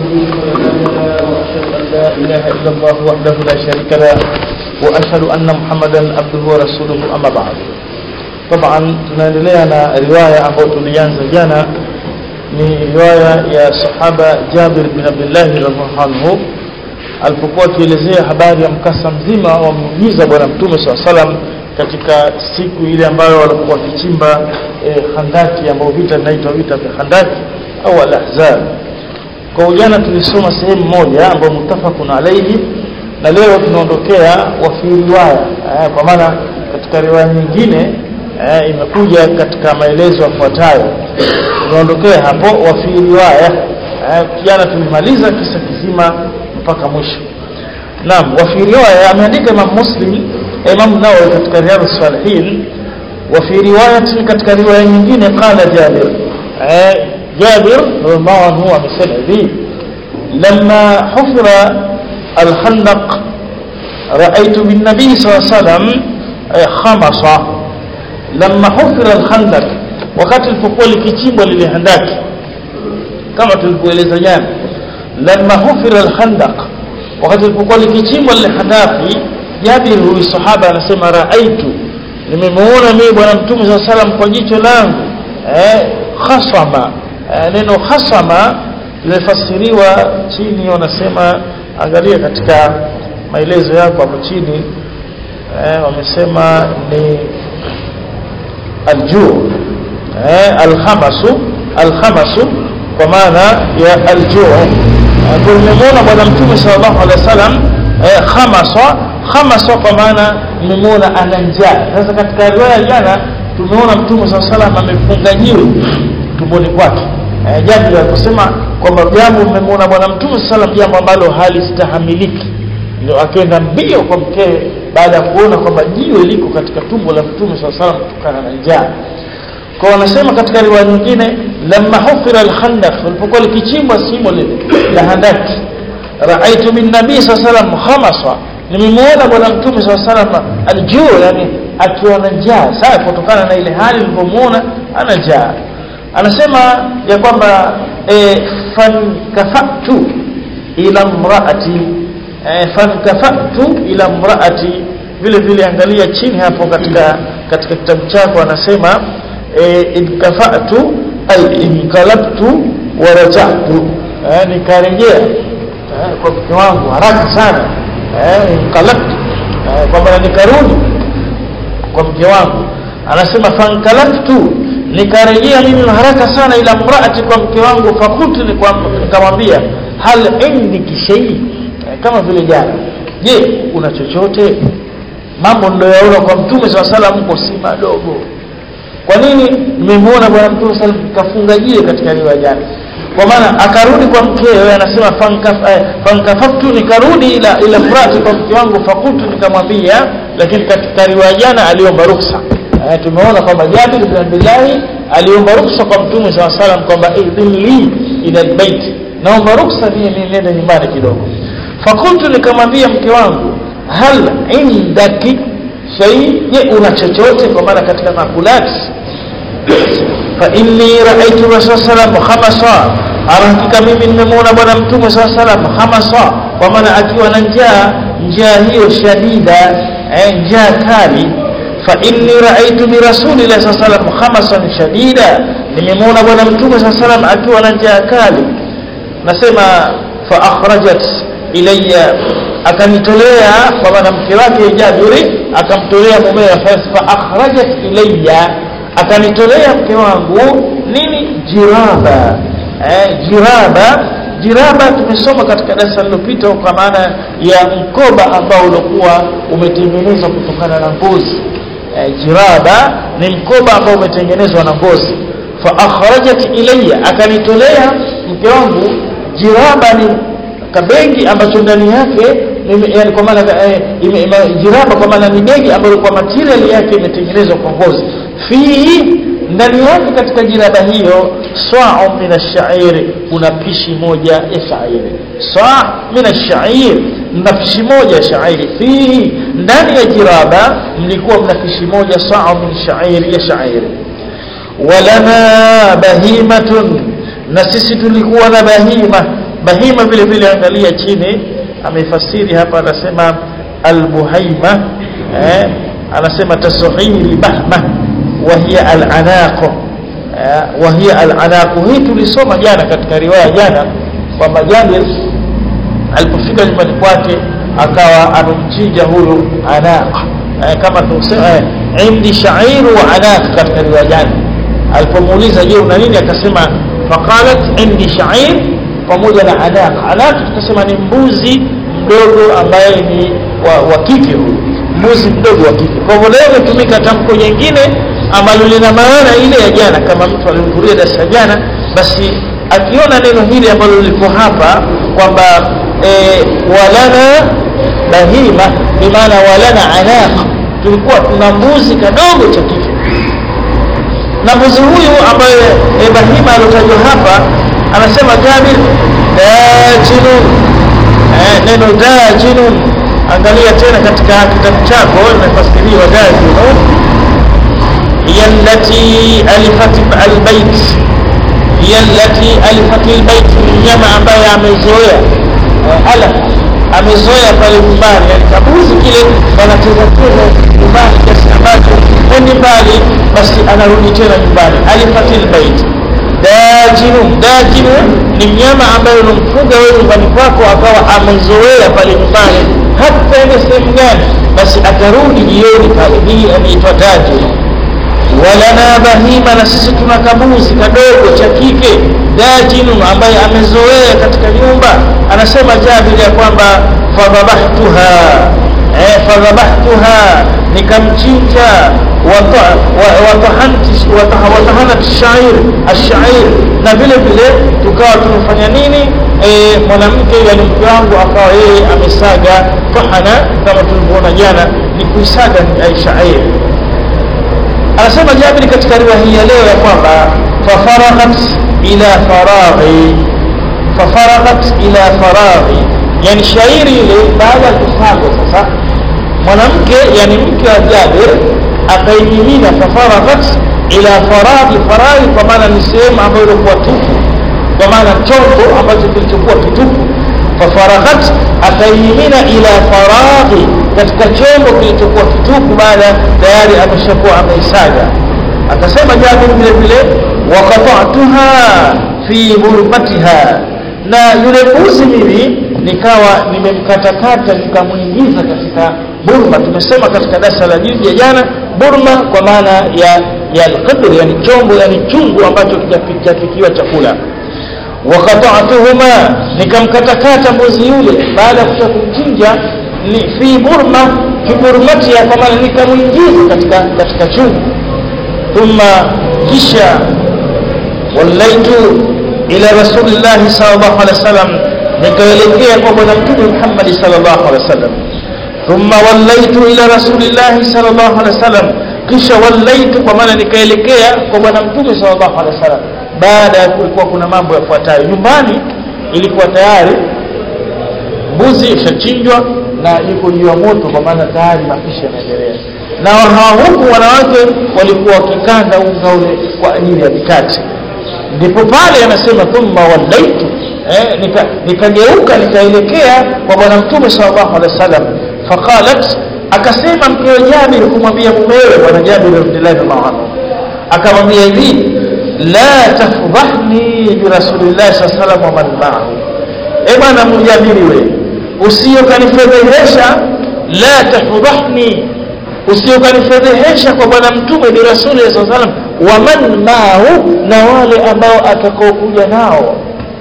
وأشهد أن لا إله إلا الله وحده لا شريك له وأشهد أن محمدا عبده ورسوله أما بعد طبعا tunaendelea na riwaya ambayo tulianza jana ni riwaya ya sahaba Jabir bin Abdullah radhiallahu anhu alipokuwa akielezea habari ya mkasa mzima wa muujiza bwana mtume swalla salam katika siku ile ambayo walikuwa wakichimba eh, handaki ambayo vita vinaitwa vita vya handaki au al-ahzab kwa ujana tulisoma sehemu moja ambayo mutafakun alayhi na leo tunaondokea wa fi riwaya eh, kwa maana katika riwaya nyingine eh, imekuja katika maelezo yafuatayo tunaondokea hapo wa fi riwaya eh, jana tulimaliza kisa kizima mpaka mwisho naam wa fi riwaya ameandika Imam Muslim Imam Nawawi katika Riyadhus Salihin wa fi riwayatin katika riwaya nyingine qala Jabir eh, جابر رضي الله عنه amesema hivi لما حفر الخندق رأيت بالنبي صلى الله عليه وسلم خمص لما حفر الخندق wakati lilipokuwa likichimbwa lile handaki kama tulivyoeleza jana lamma hufira alhandaq wakati lilipokuwa likichimbwa lile handaki Jabir huyu sahaba anasema raaitu nimemuona mimi bwana mtume sallallahu alaihi wasallam kwa jicho langu eh khasama neno hasama limefasiriwa chini wanasema angalia katika maelezo yako hapo chini eh, wamesema ni aljuu eh, alhamasu alhamasu kwa maana ya aljuu tulimwona bwana mtume sallallahu alaihi wasallam eh, khamasa khamasa kwa maana nimemwona ana njaa sasa katika riwaya jana tumeona mtume sallallahu alaihi wasallam amefunga jiwe tumboni kwake eh, jambo aliposema kwamba jambo mmemwona bwana mtume sallam jambo ambalo halistahamiliki ndio akaenda mbio kwa mkewe baada ya kuona kwamba jiwe liko katika tumbo la mtume sallam kutokana na njaa kwa wanasema katika riwaya nyingine lamma hufira alkhandaq lilipokuwa likichimbwa simo lile la handaki raaitu min nabii sallam khamasa nimemwona bwana mtume sallam aljuu yani akiwa na njaa sasa kutokana na ile hali nilipomwona ana njaa anasema ya kwamba e, fankafatu ila mraati e, fankafatu ila mraati vile vile angalia chini hapo katika katika kitabu chako anasema e, inkafatu ay inkalabtu wa rajatu e, nikarejea e, kwa mke wangu haraka sana e, inkalabtu e, kwamba nikarudi kwa mke wangu anasema fankalabtu nikarejea mimi haraka sana ila mraati kwa mke wangu fakultu nikamwambia hal indiki shay kama vile jana je una chochote mambo niliyoyaona kwa mtume swalla salam mko si madogo kwa nini nimemuona bwana mtume sallam kafunga jiwe katika riwaya jana kwa maana akarudi kwa mkewe anasema fankafaftu nikarudi ila ila mraati kwa mke wangu fakultu nikamwambia lakini katika riwaya jana aliomba ruksa eh, tumeona kwamba Jabir bin Abdullah aliomba ruksa kwa Mtume SAW salam kwamba idhin li ila albayt naomba ruksa mimi niende nyumbani kidogo fakultu nikamwambia mke wangu hal indaki shay je una chochote kwa maana katika makulati fa inni raaitu rasul sallam khamasa hakika mimi nimemwona bwana mtume saa salam khamasa kwa maana akiwa na njaa njaa hiyo shadida eh, njaa kali فإني رأيت برسول الله صلى الله عليه وسلم خمسا شديدا nimemwona bwana mtume saa salam akiwa na njaa kali nasema fa akhrajat ilayya akanitolea kwa maana mke wake Jabiri akamtolea mumewe fa akhrajat ilayya akanitolea mke wangu nini jiraba eh, jiraba jiraba tumesoma katika darasa lililopita kwa maana ya mkoba ambao ulikuwa umetengenezwa kutokana na ngozi jiraba ni mkoba ambao umetengenezwa na ngozi fa akhrajat ilayya akanitolea mke wangu jiraba ni kabegi ambacho ndani yake yani kwa maana eh, jiraba kwa maana ni begi ambayo kwa material yake imetengenezwa kwa ngozi fi ndani yake katika jiraba hiyo saa min ash-sha'ir kuna pishi moja ya shairi saa min ash-sha'ir na pishi moja ya shairi fihi ndani ya jiraba mlikuwa mna pishi moja saa min shairi ya shairi walana bahimatun na sisi tulikuwa na bahima bahima vile vile angalia chini amefasiri hapa anasema albuhaima eh, anasema tasghiri bahma wa hiya alanaq eh, wa hiya alanaq hii tulisoma jana katika riwaya jana kwamba Jabir alipofika nyumbani kwake akawa amemchinja huyu anaq eh, kama tunasema eh, indi shairu wa anaq katika riwaya jana alipomuuliza je una nini akasema faqalat indi shair pamoja na anaq anaq tukasema ni mbuzi mdogo ambaye ni wa, wa kike huyu mbuzi mdogo wa kike kwa hivyo leo imetumika tamko jingine ambalo lina maana ile ya jana kama mtu alihudhuria darasa jana basi akiona neno hili ambalo liko hapa kwamba e, walana bahima bimaana walana anaq tulikuwa tuna mbuzi kadogo cha kike na mbuzi huyu ambaye e, bahima aliotajwa hapa anasema Jabir dajinun eh, neno dajinun angalia tena katika kitabu chako imefasiriwa dajinun hiya allati alifat albayt hiya allati alifat albayt mnyama ambaye amezoea eh, alaf amezoea pale nyumbani yani kabuzi kile wanacheza cheza nyumbani kiasi ambacho endi mbali basi anarudi tena nyumbani alifatil bait dajinun dajinun ni mnyama ambaye unamfuga wewe nyumbani kwako akawa amezoea pale nyumbani hata ende sehemu gani basi atarudi jioni pale hii anaitwa dajinun walana bahima na sisi tuna kabuzi kadogo cha kike dajinun ambaye amezoea katika nyumba anasema Jabir ya kwamba fadhabahtuha eh fadhabahtuha nikamchinja watahanat shair ashair na vile vile tukawa tumefanya nini e, mwanamke yani mke wangu akawa yeye amesaga fahana kama tulivyoona jana ni kuisaga shair anasema Jabir katika riwaya hii ya leo ya kwamba fafaraghat ila faraghi fafaraghat ila faraghi yani shairi ile baada ya kusagwa sasa mwanamke yani mke wa Jabir akaimimina fafaraghat ila faraghi faraghi kwa maana ni sehemu ambayo ilikuwa tupu kwa maana chombo ambacho kilichokuwa kitupu fafaraghat akaimimina ila faraghi katika chombo kilichokuwa kitupu baada tayari ameshakuwa ameisaga akasema Jabir vile vile waqata'tuha fi burmatiha na yule mbuzi mimi nikawa nimemkatakata nikamwingiza katika burma tumesema katika darasa la juzi ya jana burma kwa maana ya ya alqadr yani chombo yani chungu ambacho kijapikiwa chakula wakata'tuhuma nikamkatakata mbuzi yule baada ya kumchinja ni fi burma fi burmati kwa maana nikamwingiza katika katika chungu thumma kisha wallaitu ila rasulillah sallallahu alaihi wasallam nikaelekea kwa bwana mtume Muhammad sallallahu alaihi wasallam thumma wallaitu ila rasulillah sallallahu alaihi wasallam kisha wallaitu kwa maana nikaelekea kwa bwana mtume sallallahu alaihi wasallam baada ya kulikuwa kuna mambo yafuatayo nyumbani ilikuwa tayari mbuzi ishachinjwa na iko juu ya moto kwa maana tayari mapishi yanaendelea na hawa huku wanawake walikuwa wakikanda unga ule kwa ajili ya mikate ndipo pale anasema thumma wallaitu eh, nikageuka nika nikaelekea kwa bwana mtume sallallahu alaihi wasallam faqalat akasema mkewe Jabir kumwambia mumewe bwana Jabir radhiallahu anhu akamwambia hivi la tafdhahni bi rasulillahi sallallahu alaihi wasallam wa man ma'ahu e bwana mjabiri wewe usiyokanifedhehesha la tafdhahni usiyokanifedhehesha kwa bwana mtume bi rasuli sallallahu alaihi wasallam wa man ma'ahu na wale ambao atakaokuja nao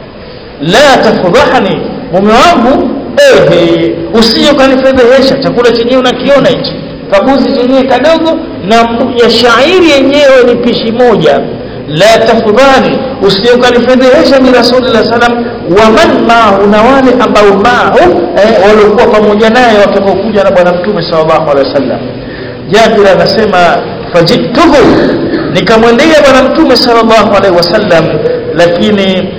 la tafdhahni mume wangu ehe usiyokanifedhehesha chakula chenyewe unakiona hichi kabuzi chenyewe kadogo na ya shairi yenyewe ni pishi moja la tafdhani usiyokanifedhehesha bi rasulillah sallam wa man ma'ahu na wale ambao ma'ahu eh, walikuwa pamoja naye watakaokuja na bwana mtume sallallahu alaihi wasallam Jabir anasema fajituhu nikamwendea bwana mtume sallallahu alaihi wasallam lakini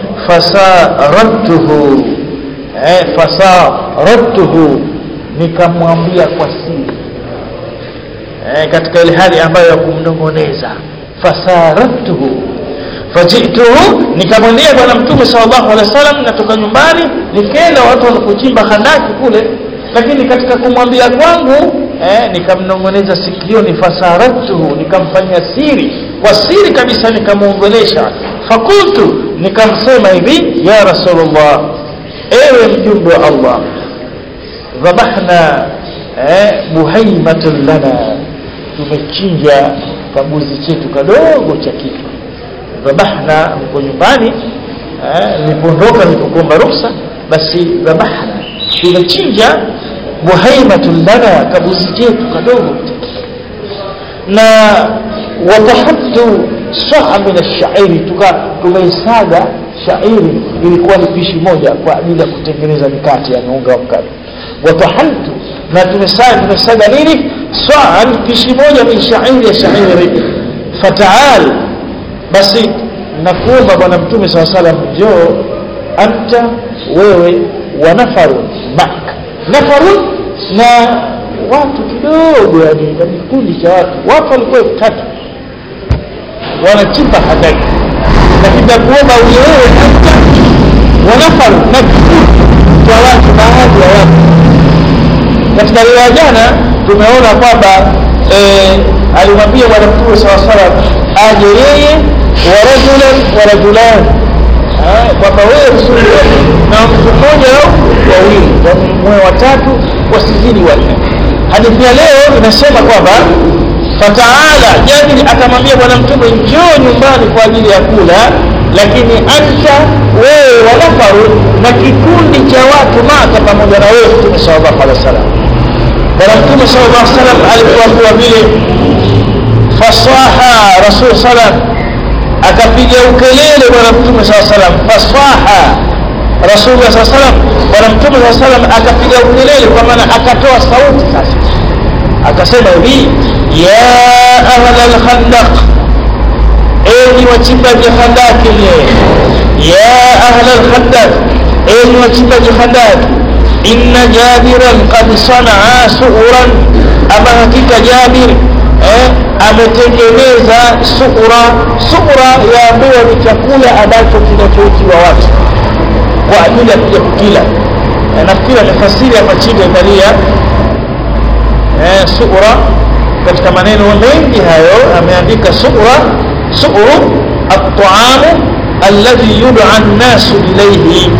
fasaradtuhu eh, fasaradtuhu nikamwambia kwa siri eh, katika ile hali ambayo ya kumnongoneza fasaradtuhu fajituhu nikamwendea bwana mtume sallallahu alaihi wasallam natoka nyumbani nikaenda watu wanapochimba handaki kule lakini katika kumwambia kwangu eh, nikamnong'oneza sikioni fasaratuhu nikamfanyia siri kwa siri kabisa nikamuongelesha fakultu nikamsema hivi ya rasulullah ewe mjumbe wa allah dhabahna eh, buhaimatun lana tumechinja kabuzi chetu kadogo cha kichwa dhabahna mko nyumbani nilipoondoka nilipokuomba ruhusa basi dhabahna tumechinja buhaimatun lana kabuzi chetu kadogo na watahattu saa min ashairi tumeisaga shairi ilikuwa ni pishi moja kwa ajili ya kutengeneza mikate ya unga wa mkate watahaltu na tumesaga tumesaga nini saa pishi moja min shairi ya shairi fataal basi nakuomba bwana mtume saa salam njoo anta wewe wa nafarun mak nafarun na watu kidogo yani na kikundi cha watu watu walikuwa elfu tatu wanachimba handaki lakini nakuomba uje wewe anta wa nafarun na kikundi cha watu baadhi ya watu katika riwaya jana tumeona kwamba eh, alimwambia bwana mtume saa salam aje yeye warajulan warajulan kwamba wewe msuli na mtu mmoja au wawili mwe watatu wasizidi wanne hadithi ya leo inasema kwamba fataala jabiri akamwambia bwana mtume njoo nyumbani kwa ajili ya kula lakini anta wewe wanafaru na kikundi cha watu maka pamoja na wewe mtume sallallahu alaihi wasallam bwana mtume sallallahu alaihi wasallam alipoambiwa vile fasaha rasul sallam akapiga ukelele bwana mtume saa salam fasaha rasulullah saa salam bwana mtume saa salam akapiga ukelele kwa maana akatoa sauti sasa akasema hivi ya ahla lkhandaq enyi wachimbaji handaki ya ahla lkhandaq enyi wachimbaji handaki inna jabiran qad sanaa suuran ama hakika jabir eh, ametengeneza sura sura yaambiwa ni chakula ambacho kinachoitiwa watu kwa ajili ya kuja kukila eh, nafikiri amefasiri hapa chini angalia eh, sura katika maneno mengi hayo ameandika sura suru الطعام الذي يدعى الناس إليه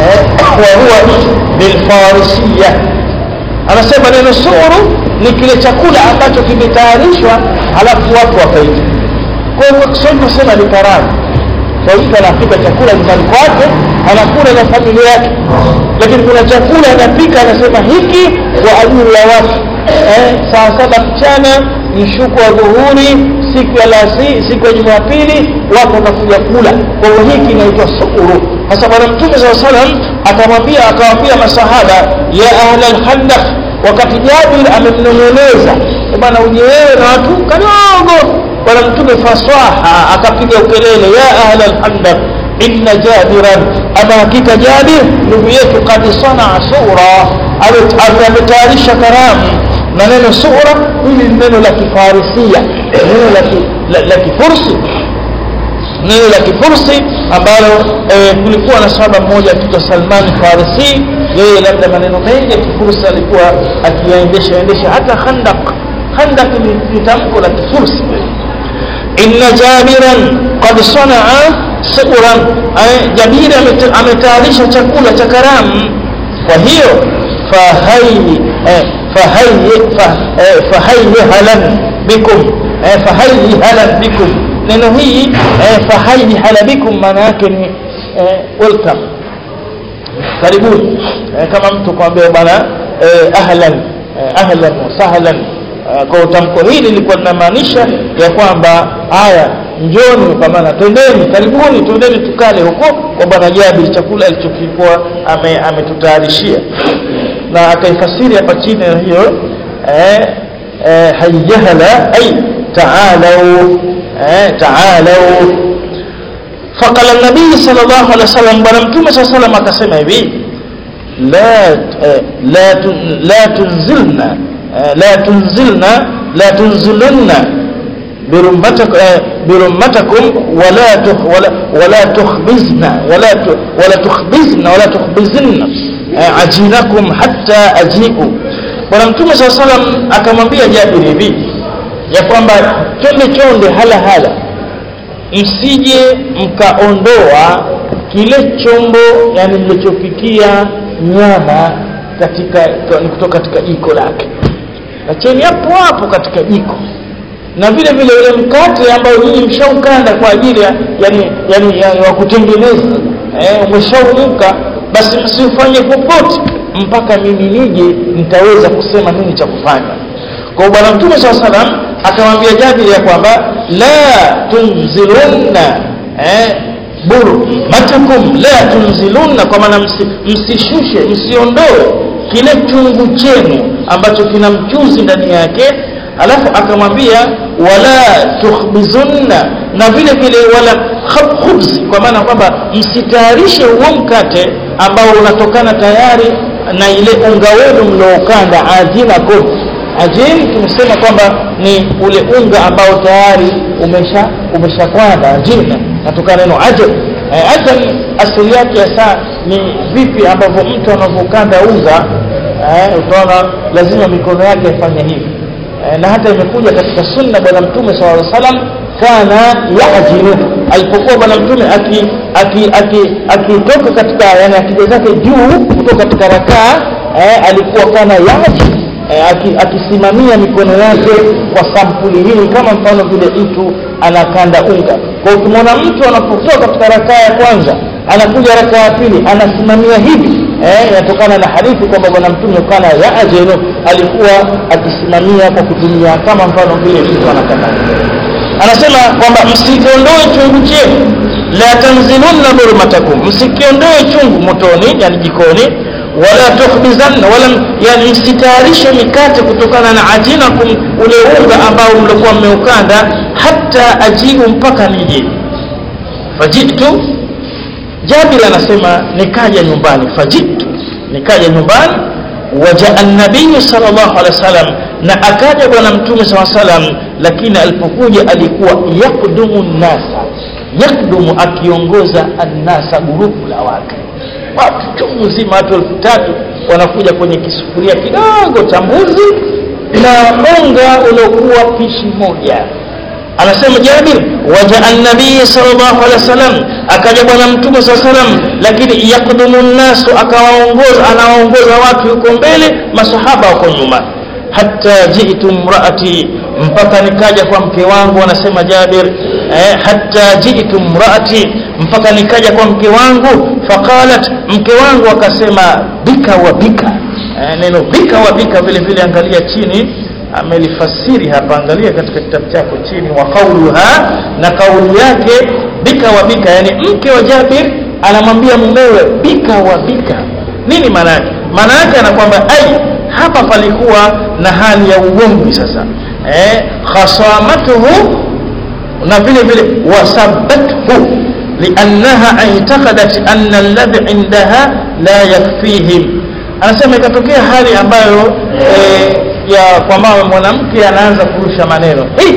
وهو بالفارسية anasema neno suru ni kile chakula ambacho kimetayarishwa halafu watu wakaita kwa hiyo kiswahili tunasema ni karamu kwa mtu anapika chakula nyumbani kwake anakula na familia yake lakini kuna chakula anapika anasema hiki kwa ajili ya watu eh, saa saba mchana mshuku wa dhuhuri siku ya lasi siku ya jumapili watu watakuja kula kwa hiyo hiki inaitwa sukuru sasa bwana mtume saa salam akamwambia akawambia masahaba ya ahla lhandaq wakati jabir amemnong'oneza bwana uje wewe na watu kadogo bwana mtume fasaha akapiga ukelele ya ahla lhandaq inna jabiran ama hakika jabir ndugu yetu kad sanaa sura ametayarisha karamu na neno sura hili ni neno la kifarisia neno la, ki, la, la kifursi neno la kifursi ambalo e, kulikuwa na sahaba mmoja akiitwa salman farisi yeye labda maneno mengi ya kifursi alikuwa akiyaendesha endesha hata khandak khandak ni tamko la kifursi inna jabiran qad sanaa suran jabiri ametayarisha chakula cha karamu kwa hiyo fahai eh, fahayhalan bikum fahayhalan bikum neno hii fahayhala bikum maana yake ni welcome karibuni kama mtu kwambia bwana ahlan ahlan wasahlan kwa tamko hili lilikuwa linamaanisha ya kwamba haya njoni kwa maana twendeni karibuni twendeni tukale huko kwa bwana jabir chakula alichokikuwa ametutayarishia na akaifasiri hapa chini hiyo eh, eh, hayyahala ay ta'alau eh, ta'alau faqala an-nabii sallallahu alaihi wasallam bwana mtume sallallahu alaihi wasallam akasema hivi la eh, la tun, la tunzilna eh, la tunzilna la tunzilunna birumbatakum eh, birummatakum wala tukh, wala wala tukhbizna wala tu, wala tukhbizna wala tukhbizinna eh, ajinakum hatta ajiu bwana mtume saa salam akamwambia jabiri hivi ya kwamba chonde chonde hala hala msije mkaondoa kile chombo yani mlichopikia nyama katika ni kutoka katika jiko lake acheni hapo hapo katika jiko na vile vile ule mkate ambao nyinyi mshaukanda kwa ajili ya yani, yani ya, wa kutengeneza eh, umeshaumuka basi msifanye popote mpaka mimi nije nitaweza kusema nini cha kufanya kwa bwana mtume saa salam akamwambia jabiri ya kwamba la tunzilunna eh, burmatakum la tunzilunna kwa maana msi, msishushe msiondoe kile chungu chenu ambacho kina mchuzi ndani yake alafu akamwambia wala tukhbizunna na vile vile wala khubzi kwa maana kwamba msitayarishe huo mkate ambao unatokana tayari na ile unga wenu mlioukanda ajinakum ajin tumesema kwamba ni ule unga ambao tayari umesha umeshakwanda ajina natokana neno ajab eh, ajab asili yake hasa ni vipi ambavyo mtu anavyokanda unga eh, utaona lazima mikono yake ifanye hivi eh, na hata imekuja katika sunna bwana mtume sallallahu alaihi wasallam kana yajinu alipokuwa bwana mtume akitoka aki, aki, aki katika yani akija zake juu kutoka katika rakaa eh, alikuwa kana yaji eh, akisimamia mikono yake kwa sampuli hii kama mfano vile mtu anakanda unga kwa ukimwona mtu anapotoka katika rakaa ya kwanza anakuja rakaa ya pili anasimamia hivi eh, inatokana na hadithi kwamba bwana mtume kana yaajenu alikuwa akisimamia kwa kutumia kama mfano vile mtu anakanda anasema kwamba msikiondoe chungu chenu la tanzilunna burmatakum msikiondoe chungu motoni yani jikoni wala tukhbizanna wala yani msitayarishe mikate kutokana na ajinakum ule unga ambao mlikuwa mmeukanda hata ajiu mpaka nije fajitu Jabir anasema nikaja nyumbani fajitu nikaja nyumbani wajaa nabii sallallahu alaihi wasallam na akaja bwana mtume sallallahu alaihi wasallam lakini alipokuja alikuwa yakdumu nasa yakdumu akiongoza annasa gurupu la watu watu chungu nzima watu elfu tatu wanakuja kwenye kisufuria kidogo cha mbuzi na unga uliokuwa pishi moja anasema Jabir wajaa nabii sallallahu alaihi wasallam akaja bwana mtume sallallahu alaihi wasallam lakini yakdumu nasu akawaongoza anawaongoza watu yuko mbele masahaba wako nyuma hatta jitu mraati mpaka nikaja kwa mke wangu anasema Jabir eh, hatta jitu mraati mpaka nikaja kwa mke wangu faqalat mke wangu akasema bika wa bika eh, neno bika wa bika vile vile angalia chini amelifasiri hapa angalia katika kitabu chako chini wa qauluha na kauli yake bika wa bika yani mke wa Jabir anamwambia mumewe bika wa bika nini maana yake maana yake ana kwamba ai hapa palikuwa na hali ya ugomvi sasa eh khasamatuhu na vile vile wasabathu liannaha i'taqadat anna alladhi indaha la yakfihim anasema ikatokea hali ambayo eh, ya kwamba mwanamke anaanza kurusha maneno hey!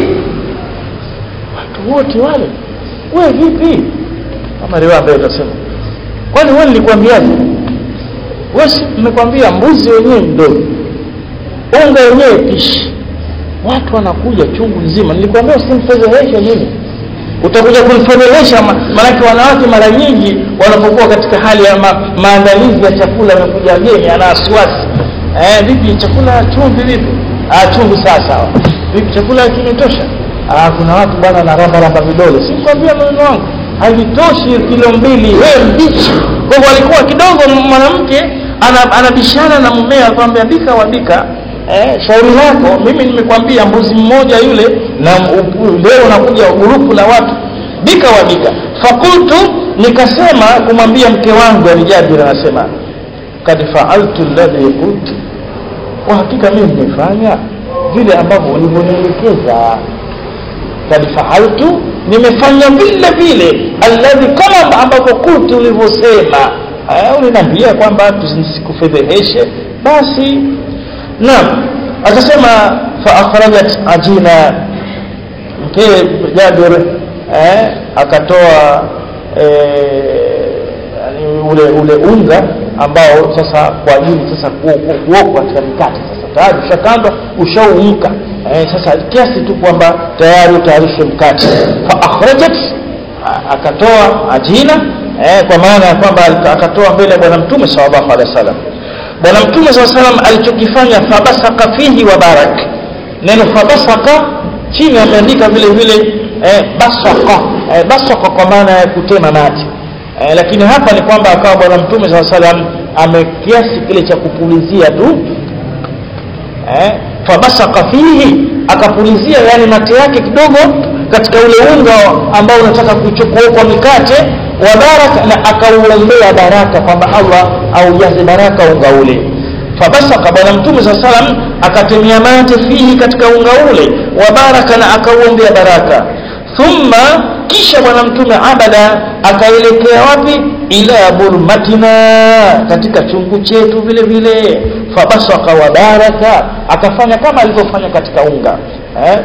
watu wote wale we vipi kama riwaya ambayo utasema kwani wewe nilikwambiaje wewe nimekwambia mbuzi wenyewe mdogo unga wenyewe pishi watu wanakuja chungu nzima nilikwambia usimfedheheshe mimi utakuja kunifedhehesha maanake wanawake mara nyingi wanapokuwa katika hali ya ma, maandalizi ya chakula amekuja wageni ana wasiwasi eh, vipi chakula chumvi vipi ah, chumvi sawa sawa vipi chakula kimetosha ah, kuna watu bwana na ramba ramba vidole sikwambia maneno wangu havitoshi kilo mbili wewe mbichi kwa hivyo alikuwa kidogo mwanamke anabishana na mumea akwambia bika wabika eh, shauri lako mimi nimekwambia mbuzi mmoja yule na leo unakuja grupu la watu bika wabika fakultu nikasema kumwambia mke wangu alijabir anasema kad faaltu alladhi qultu kwa hakika mimi nimefanya vile ambavyo ulivyonielekeza kad faaltu nimefanya vile vile alladhi kama ambavyo kultu ulivyosema uliniambia kwamba tusikufedheheshe basi naam akasema fa akhrajat ajina mkee Jabir eh, akatoa eh, yani ule ule unga ambao sasa kwa ajili sasa kuokwa katika mikate sasa tayari ushakandwa ushaumka eh, sasa kiasi tu kwamba tayari utayarishe mkate fa akhrajat akatoa ajina eh, kwa maana ya kwamba akatoa mbele ya bwana mtume sallallahu alaihi wasallam bwana mtume sallallahu alaihi wasallam alichokifanya fabasaka fihi wa barak neno fabasaka chini ameandika vile vile eh, basaka eh, basaka kwa maana ya kutema mate eh, lakini hapa ni kwamba akawa bwana mtume saa salam amekiasi kile cha kupulizia tu eh, fabasaka fihi akapulizia yani mate yake kidogo katika ule unga ambao unataka kuokwa mikate wa baraka na akauombea baraka kwamba allah aujaze baraka unga ule fabasaka bwana mtume saa salam akatemia mate fihi katika unga ule wa baraka na akauombea baraka thumma kisha bwana mtume abada akaelekea wapi ila burmatina katika chungu chetu vile vile fabasaka wa baraka akafanya kama alivyofanya katika unga eh?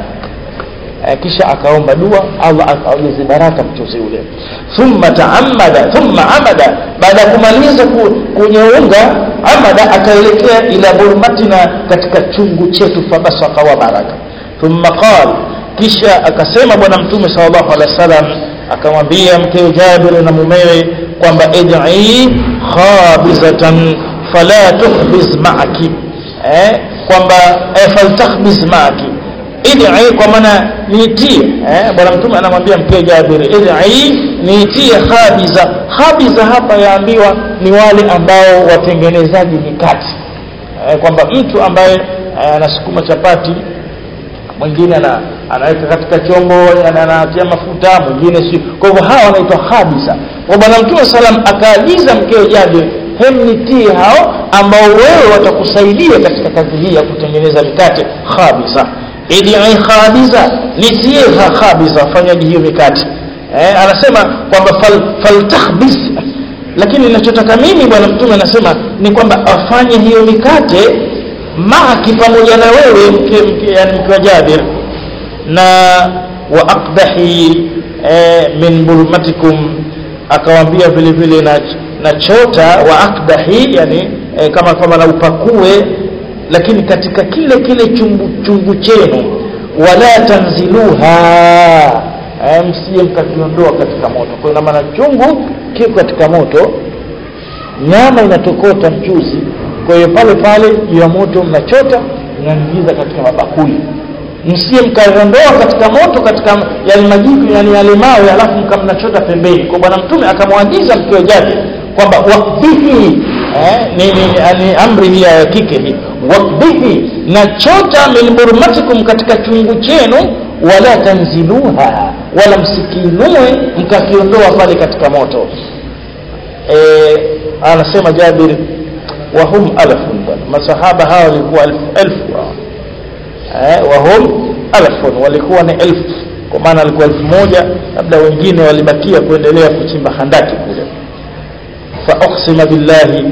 eh, kisha akaomba dua allah akaongeze baraka mchuzi ule thumma taamada thumma amada baada ya kumaliza kwenye unga amada akaelekea ila burmatina katika chungu chetu fabasaka wa baraka thumma qala kisha akasema bwana mtume sallallahu alaihi wasallam akamwambia mkewe Jabir na mumewe kwamba id'i khabizatan fala tukhbiz ma'aki eh kwamba eh, faltakhbiz ma'aki id'i kwa maana niitie eh bwana mtume anamwambia mkewe Jabir id'i niitie khabiza khabiza hapa yaambiwa ni wale ambao watengenezaji mikate eh, kwamba mtu ambaye eh, anasukuma chapati mwingine ana anaweka katika chombo anatia mafuta mwingine si kwa hivyo hawa wanaitwa khabisa kwa bwana mtume salam akaagiza mkeo Jabir hemnitie hao ambao wewe watakusaidia katika kazi hii ya kutengeneza mikate khabisa idi khabisa nitie khabisa fanyaji hiyo mikate eh, anasema kwamba fal, faltakhbis lakini ninachotaka mimi bwana mtume anasema ni kwamba afanye hiyo mikate maaki pamoja na wewe mke, mke, yani mke wa Jabir na wa aqdahi e, min bulmatikum akawambia vile vile na, na chota wa aqdahi yani e, kama kama na upakue lakini katika kile kile chungu, chungu chenu wala tanziluha e, msije mkakiondoa katika moto kwa ina maana chungu kiko katika moto nyama inatokota mchuzi kwa hiyo pale pale juu ya moto mnachota mnaingiza katika mabakuli msie mkaondoa katika moto katika yale majiko yani yale mawe alafu mkamnachota pembeni kwa bwana mtume akamwagiza mkiwa jake kwamba wakbihi eh, ni, ni, ni amri hii ya kike hii wakbihi na chota min burmatikum katika chungu chenu wala tanziluha wala msikiinue mkakiondoa pale katika moto eh, anasema Jabir wahum alfun bwana masahaba hawa walikuwa elfu elfu hawa eh, wahum alfun walikuwa ni elfu kwa maana alikuwa elfu moja labda wengine walibakia kuendelea kuchimba handaki kule fa uqsima billahi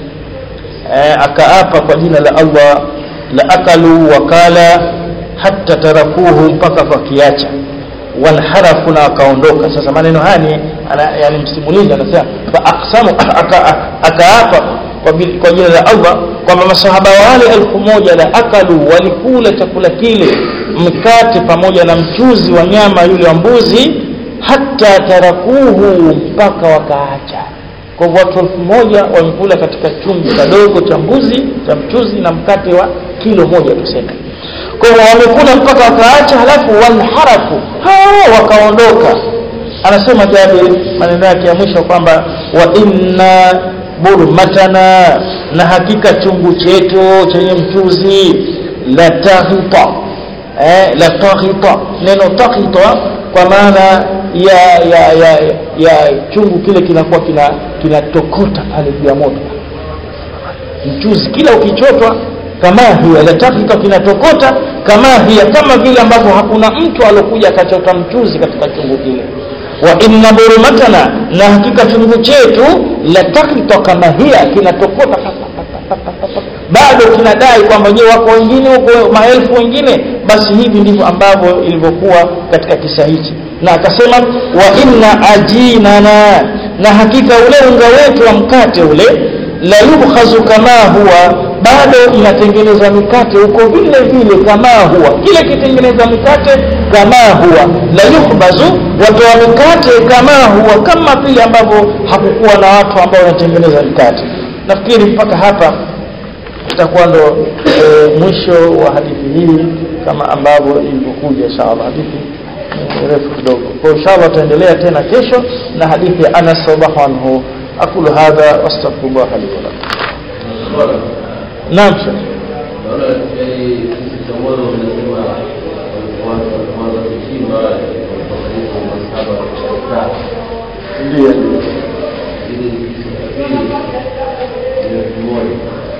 eh, akaapa kwa jina la Allah la akalu wakala hatta tarakuhu mpaka wakiacha wanharafu na akaondoka sasa maneno haya ni yani msimulizi anasema fa aqsamu akaapa kwa, kwa jina la Allah kwamba masahaba wale elfu moja la akalu walikula chakula kile mkate pamoja na mchuzi wa nyama yule wa mbuzi hata tarakuhu mpaka wakaacha kwa hivyo watu elfu moja wamekula katika chungu kadogo cha mbuzi cha mchuzi na mkate wa kilo moja tuseme kwa hivyo wamekula mpaka wakaacha halafu wanharafu hao wakaondoka anasema Jabir maneno yake ya mwisho kwamba wa inna burmatana na hakika chungu chetu chenye mchuzi la taghita eh, la taghita neno taghita kwa maana ya ya ya ya chungu kile kinakuwa kina kinatokota pale juu ya moto mchuzi kila ukichotwa kama hiya la taghita kinatokota kama hiya kama vile ambavyo hakuna mtu alokuja akachota mchuzi katika chungu kile wa inna burmatana na hakika chungu chetu la takhita kama hiya kinatokota bado kinadai kwamba je wako wengine huko maelfu wengine basi hivi ndivyo ambavyo ilivyokuwa katika kisa hichi na akasema wa inna ajinana na hakika ule unga wetu wa mkate ule la yubkhazu kama huwa bado inatengeneza mikate huko vile vile kama huwa kile kitengeneza mikate kama huwa la yukhbazu watoa mikate kama huwa kama vile ambavyo hakukuwa na watu ambao wanatengeneza mikate nafikiri mpaka hapa itakuwa ndo e, mwisho wa hadithi hii kama ambavyo ilivyokuja inshallah hadithi ni refu kidogo kwa inshallah tutaendelea tena kesho na hadithi ya Anas radhiallahu anhu aqulu hadha wastaghfirullah li wa lakum naam shekh naona yani cha mwanzo mnasema kwanza kwanza kuchimba kwa karibu masaba tatu ndio ili pili ni elfu moja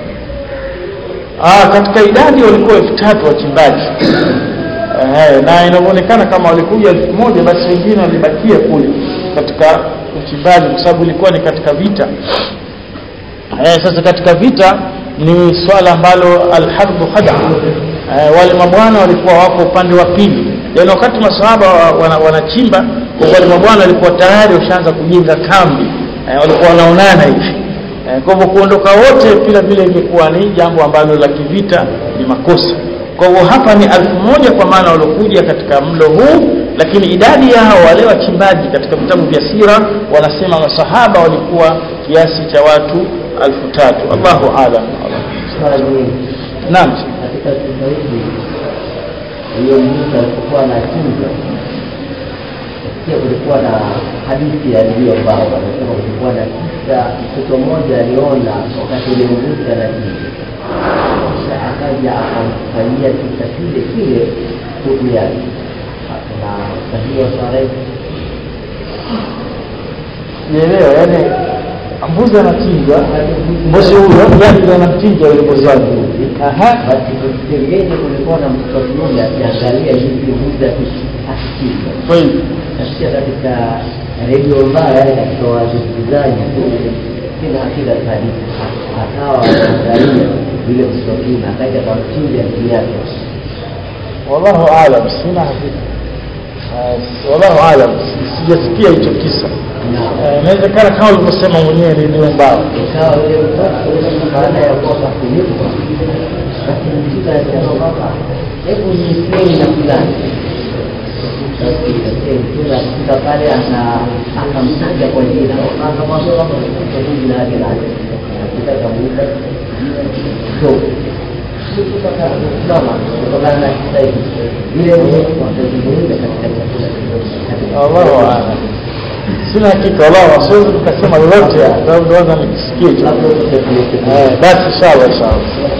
Ah, katika idadi walikuwa elfu tatu wachimbaji eh, na inavyoonekana kama walikuja elfu moja basi wengine walibakia kule katika uchimbaji kwa sababu ilikuwa ni katika vita eh, sasa katika vita ni swala ambalo alharbu khada eh, wale mabwana walikuwa wako upande wa pili yaani wakati masahaba wa- wana- wanachimba wale mabwana walikuwa tayari washaanza kujenga kambi eh, walikuwa wanaonana hivi Eh, kwa hivyo kuondoka wote vile vile ingekuwa ni jambo ambalo la kivita ni makosa kwa hivyo hapa ni alfu moja kwa maana waliokuja katika mlo huu lakini idadi yao wale wachimbaji katika vitabu vya sira wanasema masahaba walikuwa kiasi cha watu alfu tatu allahu alam swali hili naam katika kisa hiki hiyo Musa alipokuwa anachinja pia kulikuwa na hadithi ya ndio ambao wanasema kulikuwa na kisa mtoto mmoja aliona wakati ule mbuzi anachinja kisha akaja akamfanyia kisa kile kile ndugu yake na sahihi swala hii nielewa yani mbuzi anachinjwa mbuzi huyo yani anamchinja yule mbuzi wake aha basi pembeni kulikuwa na mtoto mmoja akiangalia hivi mbuzi akichinja kweli nasikia katika redio mbaya yale katika wasikilizaji tu kila hakika hadithi akawa anaangalia vile msokina akaja akamchinja ndugu yake wallahu alam sina hakika Eh, wallahu alam sijasikia hicho kisa na Eh, inawezekana kama ulivyosema mwenyewe ni ndio mbao ikawa yule mtoto baada ya kuwa kafunikwa basi mtoto anasema baba hebu niisleni na fulani basi mtume akifika pale ana- akamtaja kwa jina akamwambia kwamba mtoto jina lake nani akita kamuuza kidogo kama kutokana na kisa hiki vile watazungumza katika chakula wallahu alam sina hakika wallahu siwezi nikasema lolote sababu ndio nikisikia hicho labda Eh, basi inshallah inshallah